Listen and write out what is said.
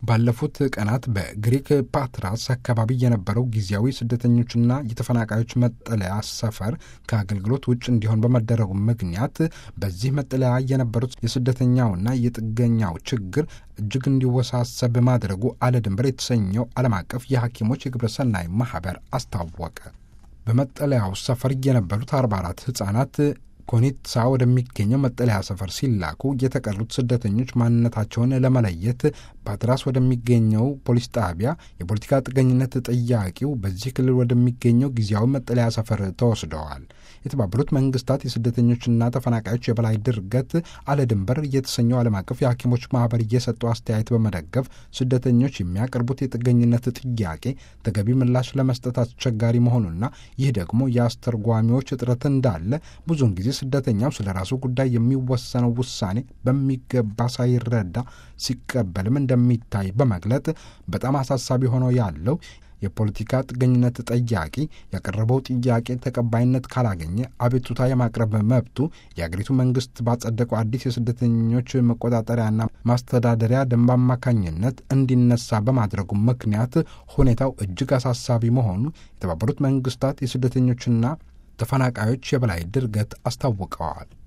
ባለፉት ቀናት በግሪክ ፓትራስ አካባቢ የነበረው ጊዜያዊ ስደተኞችና የተፈናቃዮች መጠለያ ሰፈር ከአገልግሎት ውጭ እንዲሆን በመደረጉ ምክንያት በዚህ መጠለያ የነበሩት የስደተኛውና የጥገኛው ችግር እጅግ እንዲወሳሰብ ማድረጉ አለ ድንበር የተሰኘው ዓለም አቀፍ የሐኪሞች የግብረ ሰናይ ማኅበር አስታወቀ። በመጠለያው ሰፈር የነበሩት 44 ሕፃናት ኮኒትሳ ወደሚገኘው መጠለያ ሰፈር ሲላኩ የተቀሩት ስደተኞች ማንነታቸውን ለመለየት ፓትራስ ወደሚገኘው ፖሊስ ጣቢያ የፖለቲካ ጥገኝነት ጠያቂው በዚህ ክልል ወደሚገኘው ጊዜያዊ መጠለያ ሰፈር ተወስደዋል። የተባበሩት መንግስታት የስደተኞችና ተፈናቃዮች የበላይ ድርገት አለ ድንበር የተሰኘው ዓለም አቀፍ የሐኪሞች ማኅበር እየሰጠው አስተያየት በመደገፍ ስደተኞች የሚያቀርቡት የጥገኝነት ጥያቄ ተገቢ ምላሽ ለመስጠት አስቸጋሪ መሆኑና ይህ ደግሞ የአስተርጓሚዎች እጥረት እንዳለ ብዙውን ጊዜ ስደተኛው ስለ ራሱ ጉዳይ የሚወሰነው ውሳኔ በሚገባ ሳይረዳ ሲቀበልም እንደሚታይ በመግለጥ በጣም አሳሳቢ ሆኖ ያለው የፖለቲካ ጥገኝነት ጠያቂ ያቀረበው ጥያቄ ተቀባይነት ካላገኘ አቤቱታ የማቅረብ መብቱ የአገሪቱ መንግስት ባጸደቀው አዲስ የስደተኞች መቆጣጠሪያና ማስተዳደሪያ ደንብ አማካኝነት እንዲነሳ በማድረጉ ምክንያት ሁኔታው እጅግ አሳሳቢ መሆኑ የተባበሩት መንግስታት የስደተኞችና ተፈናቃዮች የበላይ ድርገት አስታውቀዋል።